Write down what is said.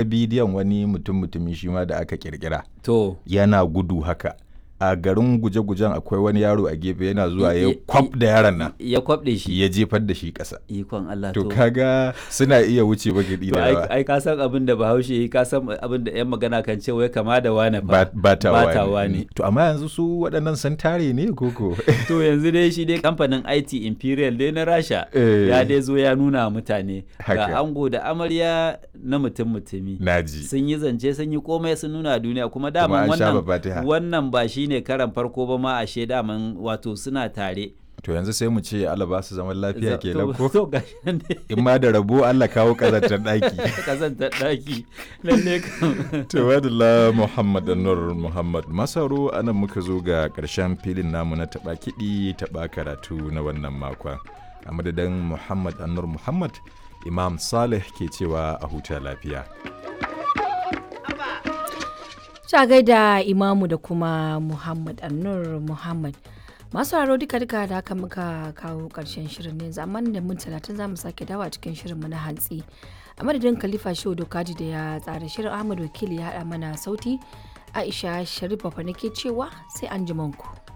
bidiyon wani mutum mutumi shi ma da aka kirkira to yana gudu haka a garin guje-gujen akwai wani yaro a gefe yana zuwa ya I- kwaf da yaron nan ya kwabde shi ya jefar da shi ƙasa ikon Allah to kaga suna iya wuce bagidi to da ai yawa ai ka san abin da Bahaushe yi ka san abin da yan magana kan ce wai kama da wane fa Ba- batawa batawa ne ne to amma yanzu su waɗannan sun tare ne koko to yanzu dai shi dai kamfanin IT Imperial dai na Rasha Eh. ya dai zo ya nuna wa mutane Haka. ga ango da amarya na mutum mutumi naji sun yi zance sun yi komai sun nuna a duniya kuma Kuma daman an sha wannan babatiha. wannan ba shine karan farko ba ma ashe daman wato suna tare to yanzu sai mu ce Allah ba su zaman lafiya Za- kenan to- ko to gashi nan dai in ma da rabo Allah kawo kazantar ɗaki kazantar daki lalle kam to wadala Muhammad Nur Muhammad Masaro anan muka zo ga ƙarshen filin namu na taɓa kiɗi taɓa karatu na wannan makon a madadin Muhammad Anur Muhammad Imam Saleh ke cewa a huta lafiya Sha gaida Imamu da kuma Muhammad Annur Muhammad. Masu haro duka duka da haka muka kawo ƙarshen shirin ne zaman da mun talatin za mu sake dawa cikin shirinmu na hantsi. A madadin Khalifa Shehu Dokaji da ya tsara shirin Ahmad Wakili ya haɗa mana sauti. Aisha Sharif Bafa nake cewa sai an ku.